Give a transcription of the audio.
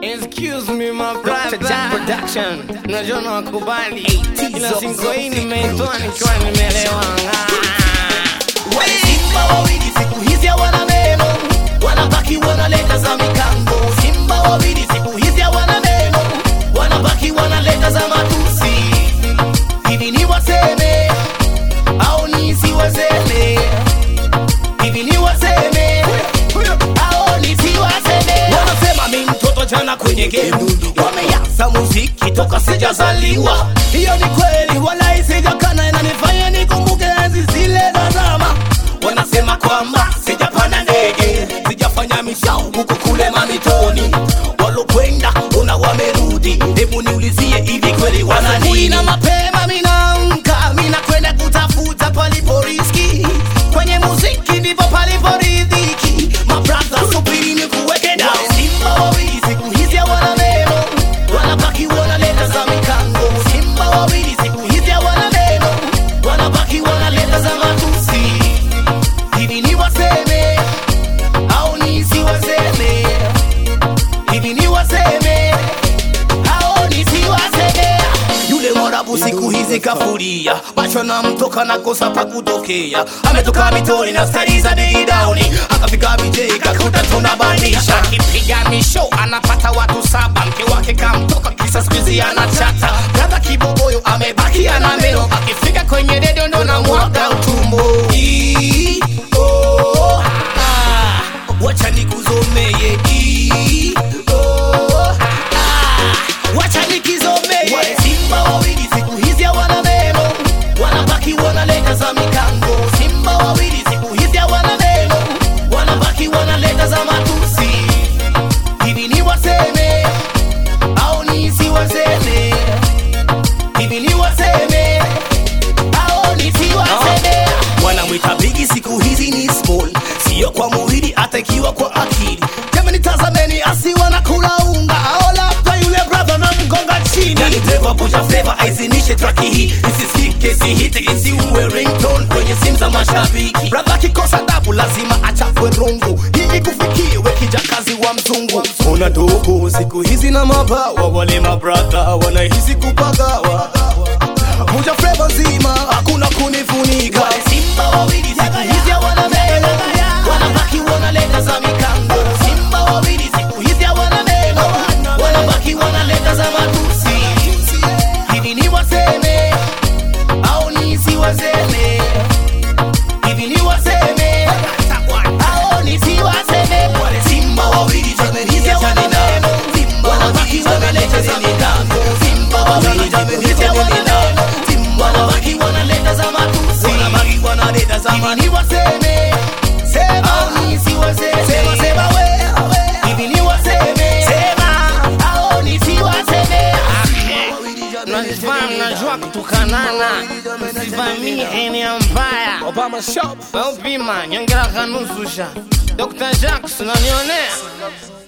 Excuse me my Dr. Jack brother Production. Unajua nakubali Hey, Ila Tizo, singo hii Tizo. nimeitoa nikiwa nimelewa Simba wawili siku hizi hawana meno, wanabaki wanaleta za mikango. Simba wawili siku hizi hawana meno, wanabaki wanaleta za matusi. Hivi ni waseme au nisiwaseme? Hivi ni waseme au nisiwaseme? Wanasema mi mtoto jana kwenye gemu, wameanza muziki toka sijazaliwa. Hiyo ni kweli, wala isijakana, inanifanya nikumbuke enzi zile za zama. Wanasema kwamba sijapanda ndege, sijafanya mishau huko kule mamitoni. Walokwenda una wamerudi, hebu niulizie hivi kweli wana nini? Na mapema minaamka, minakwenda kutafuta palipo riski. Kwenye muziki ndipo palipo riziki. Mabrother, subiri nikuweke down. Simba wawili siku hizi hawana meno, wanabaki wanaleta za mikango. Simba wawili siku hizi hawana meno, wanabaki wanaleta za matusi. Hivi ni waseme au nisiwaseme? Hivi ni waseme au nisiwaseme? Yule mwarabu siku hizi kafuria, macho na mtoka na kosa pa kutokea. Ametoka mitoni na stari za bei dauni, akafika BJ kakuta tunabanisha. Akipiga misho anapata watu saba Mke wake kamtoka kisa skuizi anachata Brother kibogoyo amebaki ana meno, Akifika kwenye redio ndo na mwaga utumbo Ii, oh, ah, wacha nikuzomeye Ii, oh, ah, wacha nikizomeye Wale simba wawili siku hizi hawana meno wanabaki wanaleta za mikango simba wawili siku hizi hawana meno wanabaki wanaleta za matusi hivi ni waseme au nisiwaseme hivi ni waseme au nisiwaseme wanamwita bigi siku hizi ni small sio kwa mwili hata ikiwa kwa akili jamani tazameni asiwa na kula unga au labda yule brother na mgonga chini yani Trevor Puja Flavor aizinishe traki hii isisikike sihiti isiuwe ringtone kwenye simu za mashabiki brother akikosa dabu lazima achafwe rungu hii kufikiwe kijakazi wa mzungu una ndugu siku hizi na mabawa wale mabrother wanahisi kupagawa Muja Flava nzima hakuna kunifunika Simba wawili siku hizi hawana meno Wanabaki wanaleta za mikango Simba wawili siku hizi hawana meno Wanabaki wanaleta za matusi Hivi ni waseme au nisiwaseme Hivi ni waseme au nisiwaseme Wale Simba wawili jameni hizi hawana meno Wanabaki wanaleta za mikango Simba wawili jameni hizi hawana meno Wanabaki wanaleta za matusi Wanabaki wanaleta za matusi Hivi ni waseme Sema au nisiwaseme Sema sema we Hivi ni waseme Sema au nisiwaseme Najifanya mnajua kutukanana Sivamii eneo mbaya Obama Shop. Weupima nyongera kanusha Dr. Jackson unanionea